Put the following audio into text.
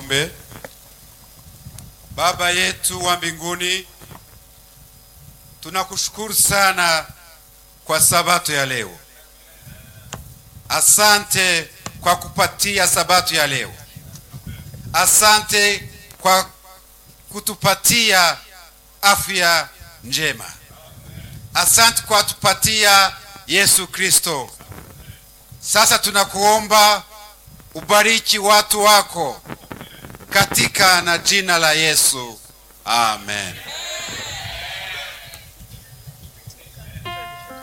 Tuombe. Baba yetu wa mbinguni, tunakushukuru sana kwa sabato ya leo. Asante kwa kupatia sabato ya leo. Asante kwa kutupatia afya njema. Asante kwa kutupatia Yesu Kristo. Sasa tunakuomba ubariki watu wako katika na jina la Yesu. Amen.